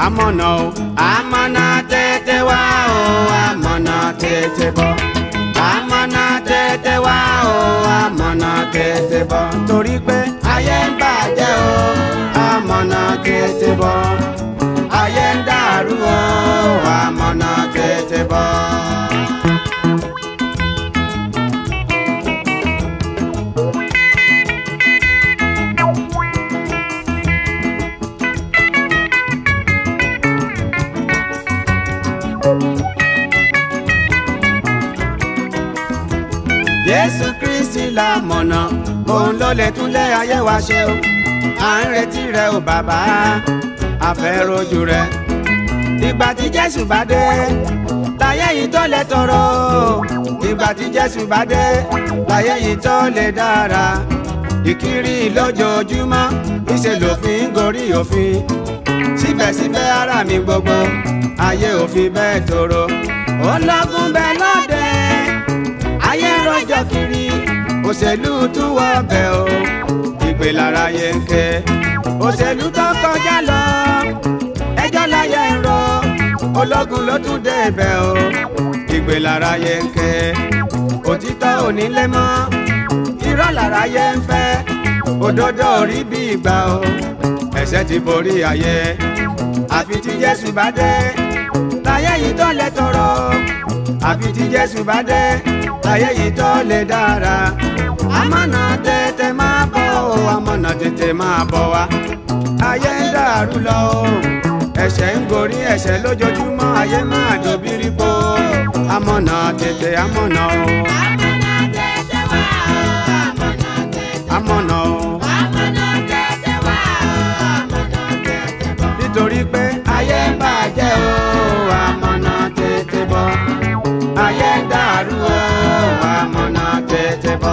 amọ̀nà o amọ̀nà tètè wá o amọ̀nà tètè bọ̀ amọ̀nà tètè wá o amọ̀nà tètè bọ̀ torí pé ayé ń bàjẹ́ o amọ̀nà tètè bọ̀ ayé ń dàrú o amọ̀nà tètè bọ̀. Jésù Kristi la mọ̀nà òun ló lè túnlé ayé wa ṣe o à ń retí rẹ o bàbá a fẹ́ rojú rẹ ìgbà tí Jésù bá dé láyé yìí tó lè tọrọ ìgbà tí Jésù bá dé láyé yìí tó lè dára ìkiri lójoojúmọ́ ìṣe lòfin gorí òfin síbẹ̀síbẹ̀ ara mi gbogbo ayé òfin bẹ́ẹ̀ tòrò ó lọ́gùn bẹ́ẹ̀ lọ́dẹ ayé ń rọjò kiri òṣèlú tún wọ ọbẹ̀ o ìgbé lára yẹ ń ké òṣèlú tó kọjá lọ ẹjọ́ láyé ń rọ ológun ló tún dé ibẹ̀ o ìgbé lára yẹ ń ké òtítọ́ onílé mọ́ irọ́ lára yẹ ń fẹ́ òdodo orí bí ìgbà o ẹ̀ṣẹ̀ ti borí ayé àfi tí Jésù bá dé láyé yìí tó lè tọrọ àfi tí Jésù bá dé láyé yìí tó lè dára amọ̀nà tètè máa bọ̀ o amọ̀nà tètè máa bọ̀ wá ayé ń dàrú lọ o ẹ̀ṣẹ̀ ń gorí ẹ̀ṣẹ̀ lójoojúmọ́ ayé máa dòbírí po amọ̀nà tètè amọ̀nà o Amọ̀nà tètè wá o, amọ̀nà tètè amọ̀nà o Amọ̀nà tètè wá o, amọ̀nà tètè bọ̀. nítorí pé ayé ń bàjẹ́ o amọ̀nà tètè bọ̀ ayé ń dàrú o amọ̀nà tètè bọ̀.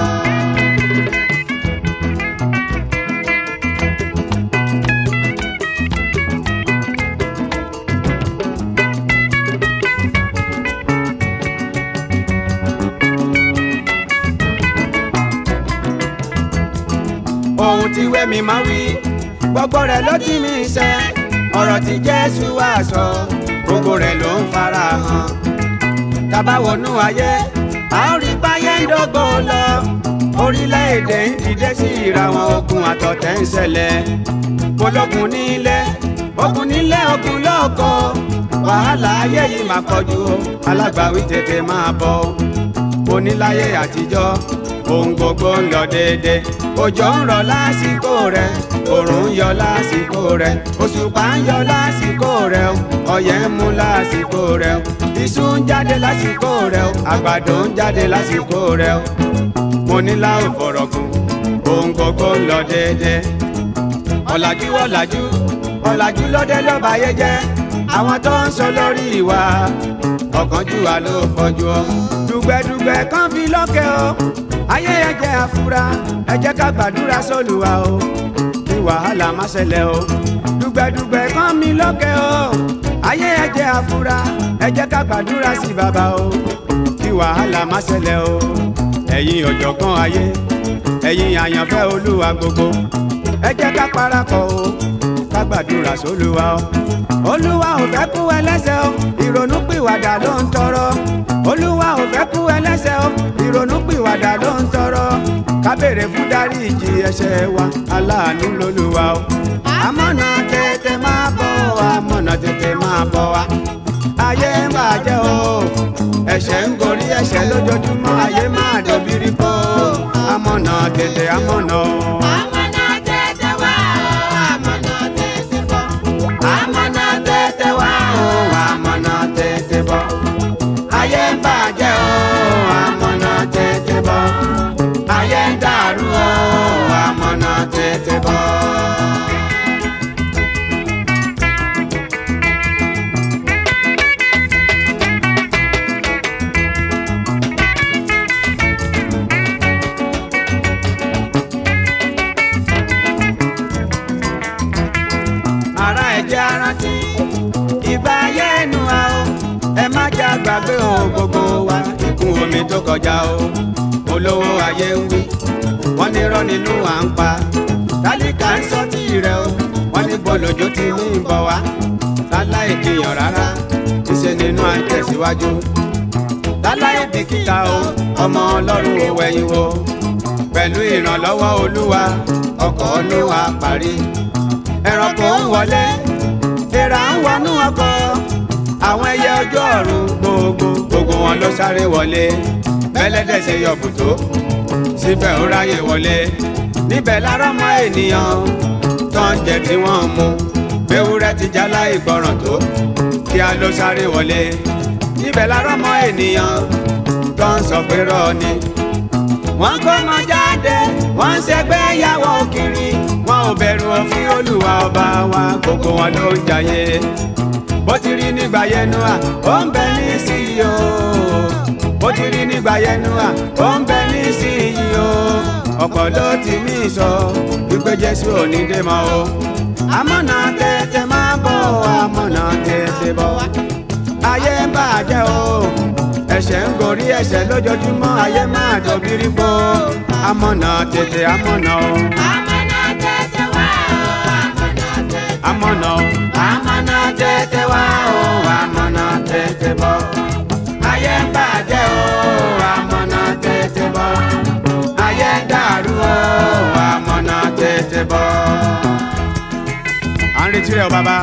ohun tí wẹ́mi máa wí gbogbo rẹ̀ ló ti mi ṣẹ ọ̀rọ̀ tí Jésù wá sọ gbogbo rẹ̀ ló ń fara hàn tábà wọnú ayé a ó rí báyé ń dógò lọ orílẹ̀-èdè ń dìde sí ìra wọn ogun àtọ̀tẹ̀ ń ṣẹlẹ̀ ológun nílé ogun nílé ogun lóko wàhálà ayé yìí máa pọ̀jù o alágbàwí tètè máa bọ̀ oníláyé àtijọ́ ohun gbogbo ń lọ déédé òjò ń rọ̀ lásìkò rẹ̀ òrùn ń yọ lásìkò rẹ̀ òṣùpá ń yọ lásìkò rẹ̀ ọyẹ́ ń mú lásìkò rẹ̀ iṣu ń jáde lásìkò rẹ̀ àgbàdo ń jáde lásìkò rẹ̀ mo ní láwọn fọ̀rọ̀gùn ohun gbogbo ń lọ déédé ọ̀làjú ọ̀làjú ọ̀làjú lọ́dẹ lọ́ba ayé jẹ́ àwọn tó ń sọ lórí ìwà ọ̀kánjúwà ló fọjú ọ dùgbẹ̀dùgbẹ̀ kan fi lọ́kẹ́ o ayé ẹ jẹ́ àfúrá ẹ jẹ́ ká gbàdúrà sólùwà o kí wàhálà má ṣẹlẹ̀ o dùgbẹ̀dùgbẹ̀ kan mi lọ́kẹ́ o ayé ẹ jẹ́ àfúrá ẹ jẹ́ ká gbàdúrà sí bàbá o kí wàhálà má ṣẹlẹ̀ o ẹ̀yin ọ̀jọ̀gbọ́n ayé ẹ̀yin àyànfẹ́ olúwa gbogbo ẹ jẹ́ ká parapọ̀ o ká gbàdúrà sólúwa o olúwa ò fẹ́ kú ẹlẹ́ṣẹ̀ o ìrònú pìwàdà ló ń tọrọ olúwa ò fẹ́ kú ẹlẹ́ṣẹ̀ o ìrònú pìwàdà ló ń tọrọ ká béèrè fún dáríjì ẹ̀ṣẹ̀ wa aláàánú lolúwa o amọ̀nà tètè máa bọ̀ wá amọ̀nà tètè máa bọ̀ wá ayé ń bàjẹ́ o ẹ̀ṣẹ̀ ń gorí ẹ̀ṣẹ̀ lójoojúmọ́ ayé máa dòbírí po amọ̀nà tètè amọ̀nà o. Amọ̀nà tètè wá o, amọ̀nà tètè bọ̀. Amọ̀nà tètè wá o, amọ̀nà tètè bọ̀. Ayé ń bàjẹ́ o, amọ̀nà tètè bọ̀. Ayé ń dàrú o, amọ̀nà tètè bọ̀. Ará ẹ jẹ́ arántí, ìgbà ayé ẹnu wa o. Ẹ má jẹ́ àgbàgbé ohun gbogbo wa, ìkún omi tó kọjá o. Olówó ayé ń wí, wọ́n ní irọ́ nínú à ń pa. Tálíkà ń sọ tí rẹ̀ o, wọ́n ní gbọ́lójó ti ní ìbọn wá. láláì jiyàn rárá ìṣe nínú à ń tẹ̀síwájú láláì bìkítà o ọmọ ọlọ́run ò wẹ̀yìn wò pẹ̀lú ìrànlọ́wọ́ olúwa ọkọ̀ níwà parí ẹranko ń wọlé èèrà ń wọnú ọkọ̀ àwọn ẹyẹ ojú ọ̀run gbogbo gbogbo wọn ló sáré wọlé bẹ́lẹ́dẹ̀ ṣe yọ bùtó síbẹ̀ ó ráyè wọlé níbẹ̀ lára mọ́ ènìyàn tó ń jẹ tí wọ́n ń mu ewúrẹ́ ti jálá ìgbọràn tó kí a ló sáré wọlé níbẹ̀ lára mọ́ ènìyàn tó ń sọ pé rọ́ọ̀ ni wọ́n kó ọmọ jáde wọ́n ń ṣẹgbẹ́ yàwó kiri wọn ò bẹ̀rù òfin olúwa ọba wa gbogbo wọn ló ń jayé bó ti rí nígbà yẹnu à ó ń bẹ ní sí i o bó ti rí nígbà yẹnu à ó ń bẹ ní sí i o ọ̀pọ̀ ló ti mí sọ wípé jésù ò ní dé mọ́ o amọ̀nà tètè máa bọ̀ amọ̀nà tètè bọ̀ ayé ń bàjẹ́ o ẹ̀ṣẹ̀ ń gorí ẹ̀ṣẹ̀ lójoojúmọ́ ayé máa dòbírí po amọ̀nà tètè amọ̀nà o Amọ̀nà tètè wá o, amọ̀nà tètè. amọ̀nà o amọ̀nà tètè wá o amọ̀nà tètè bọ̀ ayé ń bàjẹ́ o amọ̀nà tètè bọ̀ ayé ń dàrú o amọ̀nà tètè bọ̀. à ń retí rẹ o bàbá.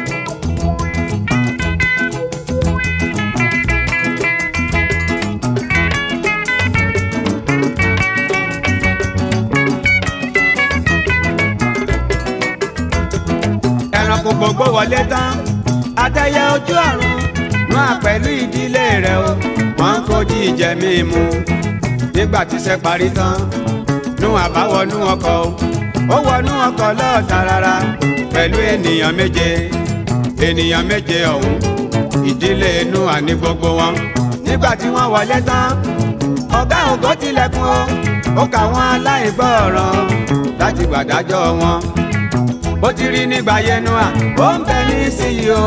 ẹranko gbogbo wọlé tán àtẹyẹ ojú ọ̀run máa pẹ̀lú ìdílé rẹ̀ o wọ́n ń kojú ìjẹ mímu nígbà tí iṣẹ́ parí tán nú àbáwọnú ọkọ̀ o ó wọnú ọkọ̀ lọ́ọ̀tà rárá pẹ̀lú ènìyàn méje ènìyàn méje ọ̀hún ìdílé inú àní gbogbo wọn nígbà tí wọ́n wọlé tán ọ̀gá ògo tilẹ̀kùn o ó kà wọ́n aláìgbọ́ràn láti gbàdájọ́ wọn bó ti rí nígbà yẹnu à ó ń bẹ ní síyí o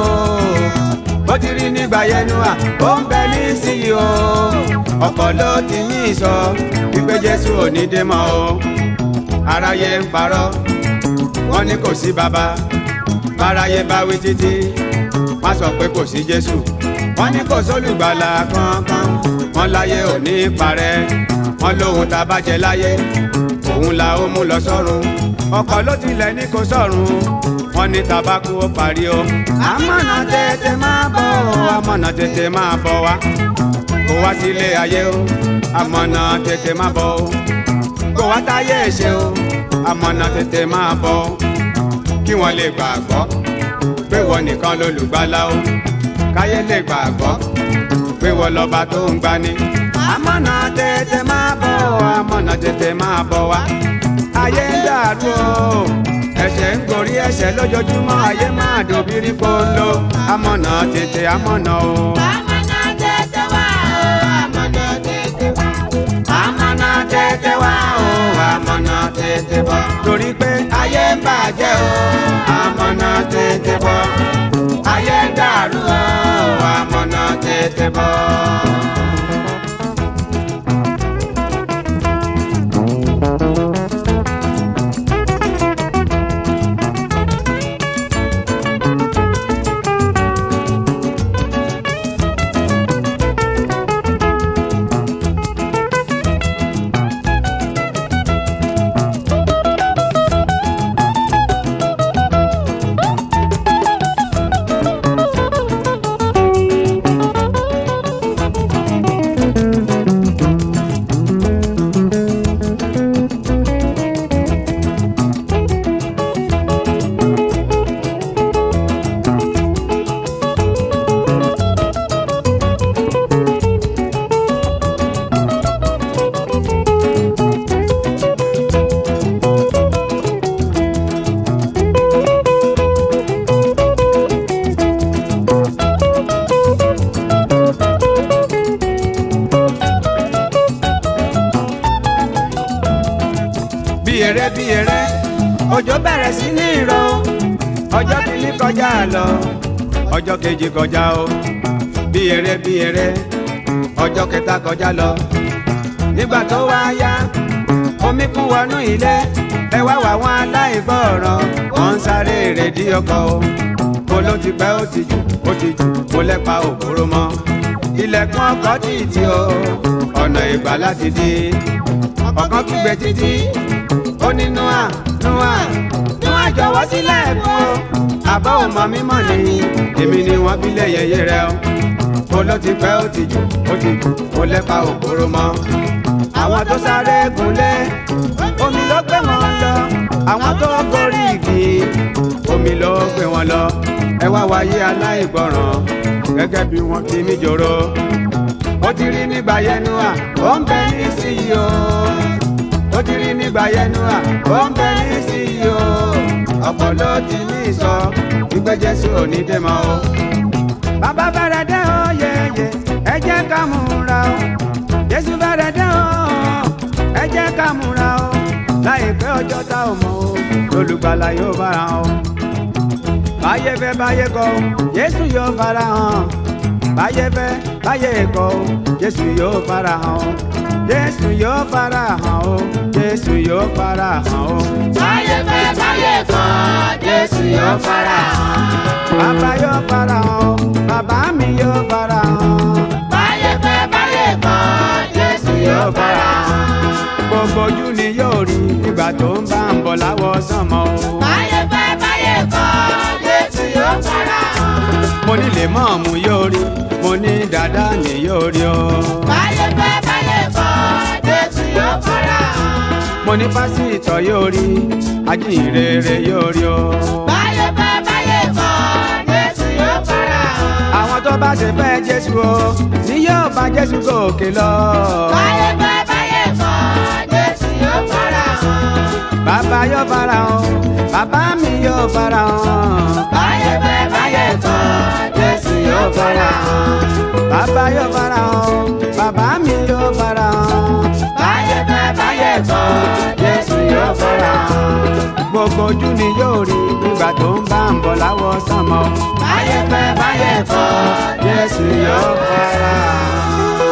bó ti rí nígbà yẹnu à ó ń bẹ ní síyí o ọ̀pọ̀ ló ti yín sọ wípé jésù ò ní dé mọ́ o aráyé ń parọ́ wọ́n ní kò sí bàbá báráyé bá wí títí wọ́n sọ pé kò sí jésù wọ́n ní kò sólùgbàlà kankan wọ́n láyé ò ní parẹ́ wọ́n lóhun tá a bá jẹ láyé òun la ó mú lọ sọ́run ọkọ̀ ló tilẹ̀ ní kò sọ̀run wọ́n ní tabako ó parí o. amọ̀nà tètè máa bọ̀ o amọ̀nà tètè máa bọ̀ wá kó wá sílé ayé o amọ̀nà tètè máa bọ̀ o kó wá táyé ṣe o amọ̀nà tètè máa bọ̀ o kí wọ́n lè gbàgbọ́ pé wọ́n nìkan lolùgbàlà o káyé lè gbàgbọ́ pé wọ́n lọ́ba tó ń gbani. amọ̀nà tètè máa bọ̀ o amọ̀nà tètè máa bọ̀ wá ayé ń dàrú o ẹ̀ṣẹ̀ ń gorí ẹ̀ṣẹ̀ lójoojúmọ́ ayé máa dòbírí polo amọ̀nà tètè amọ̀nà o. Amọ̀nà tètè wá o, amọ̀nà tètè wá. amọ̀nà tètè wá o amọ̀nà tètè bọ̀ torí pé ayé ń bàjẹ́ o amọ̀nà tètè bọ̀ ayé ń dàrú o amọ̀nà tètè bọ̀. bí eré bí eré òjò bẹ̀rẹ̀ sí ní ìrọ̀ ọjọ́ kìíní kọjá lọ ọjọ́ kejì kọjá o bí eré bí eré ọjọ́ kẹta kọjá lọ nígbà tó wá yá omi kún wọnú ilé ẹ wá wà wọn aláìgbọràn wọn ń sáré èrèdí ọkọ̀ o kó ló ti pẹ́ ó ti jù ó ti jù kó lẹ́pa òkúrò mọ́ ilẹ̀kùn ọkọ̀ títí o ọ̀nà ìgbà láti dé ọ̀kan kígbe títí ó ní nua nua nua jọ̀wọ́ sílẹ̀ fún o àbọ̀ ọmọ mímọ́ ni èmi ni wọ́n bí lé yẹyẹ rẹ o ó ló ti pẹ́ ó ti jù ó ti jù kó lẹ́pa òkúrò mọ́ àwọn tó sáré gúnlé omi ló gbé wọn lọ àwọn tó gorí igi omi ló gbé wọn lọ ẹ wá wáyé aláìgbọràn gẹ́gẹ́ bí wọ́n ti mí jòrò ó ti rí nígbà yẹnu à ó ń bẹ ní sí i o ó ti rí nígbà yẹnu à ó ń bẹ ní sí i o ọ̀pọ̀ ló ti ní sọ wípé Jésù ò ní dé mọ́ o. bàbá fẹ́rẹ̀ dé o yẹ̀yẹ̀ ẹ jẹ́ ká múra o Jésù fẹ́rẹ̀ dé o ẹ jẹ́ ká múra o láìpẹ́ ọjọ́ tá ò mọ̀ o lólùgbàlà yóò fara hàn o. báyé fẹ́ báyé kọ̀ o Jésù yóò fara hàn báyé fẹ́ báyé kọ̀ o Jésù yóò fara hàn o. Jésù yóò fara hàn o Jésù yóò fara hàn o. Báyé fẹ́ báyé kọ̀, Jésù yóò fara hàn. bàbá yóò fara hàn o bàbá mi yóò fara hàn. Báyé fẹ́ báyé kọ̀, Jésù yóò fara hàn. gbogbo ojú ni yóò rí nígbà tó ń bá ń bọ̀ láwọ̀ sánmọ̀ o. Báyé fẹ́ báyé kọ̀, Jésù yóò fara hàn. mo ní lè mọ̀ọ́mù yóò rí mo ní dàda ni yóò rí o. Báyé fẹ́ báyé kọ̀, Jésù yóò fara hàn. mo ní pásítọ̀ yóò rí ajínrere yóò rí o. Báyé fẹ́ báyé kọ̀, Jésù yóò fara hàn. àwọn tó bá ṣe fẹ́ jésù o ni yóò bá jésù gòkè lọ. Báyé fẹ́ báyé kọ̀, Jésù yóò fara hàn. bàbá yóò fara hàn bàbá mi yóò fara hàn. Báyé fẹ́ báyé kọ̀, Jésù yóò fara hàn. bàbá yóò fara hàn bàbá mi yóò fara hàn. Báyé fẹ́ báyé kọ̀, Jésù yóò fara hàn. gbogbo ojú ni yóò rí nígbà tó ń bá ń bọ̀ láwọ̀ sánmọ̀. Báyé fẹ́ báyé kọ̀, Jésù yóò fara hàn.